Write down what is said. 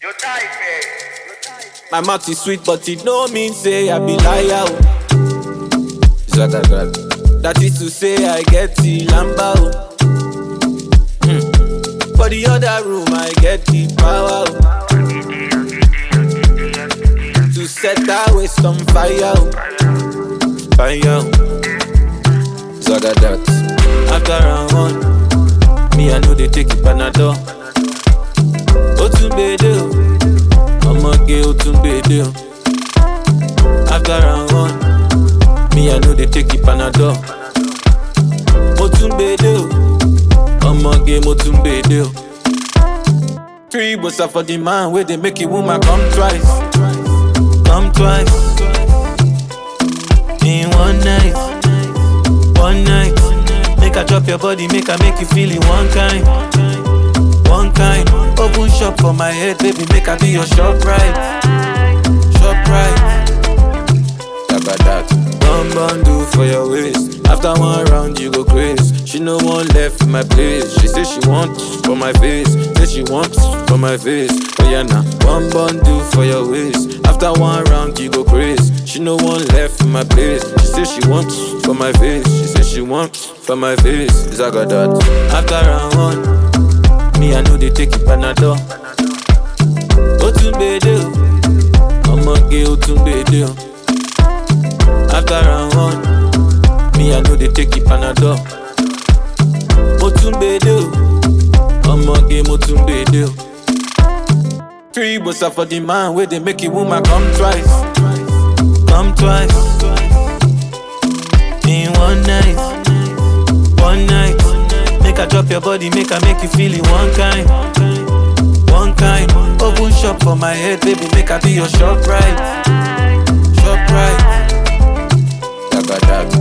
Your type, eh? My mouth is sweet, but it no mean say I be liar. oh. Zagagal. That is to say I get the lamba. oh. Hmm. For the other room, I get the power. oh. To set that waste on fire. oh. Fire. oh. Zagadat. After round one, me I know they take it panadol. Otunbede o, ọmọge Otunbede o. After round one, me I know they take it panadol. Motunbede o, ọmọge Motunbede o. Three bossa for the man wey dey make a woman come twice, come twice. In one night, one night. Make I drop your body, make I make you feel it one kind. One kind, open shop for my head, baby, make I be your shop right. Shop right. That. One bundle for your waist. After one round, you go crazy. She no one left in my place. She say she wants for my face. Say she wants for my face. Oh yeah, nah. One bundle for your waist. After one round, you go crazy. She no one left in my place. She say she wants for my face. She say she wants for my face. Zagadat. After round one, me I know they take it panadol. Otunbede o, ọmọge Otunbede o. After round one, me I know they take it panadol. Motunbede o, ọmọge Motunbede o. Three bossa for the man wey dey make a woman come twice, come twice. In one night, one night. Make I drop your body, make I make you feel it one kind, one kind. Open shop for my head, baby, make I be your shop right, shop right. Yagadat.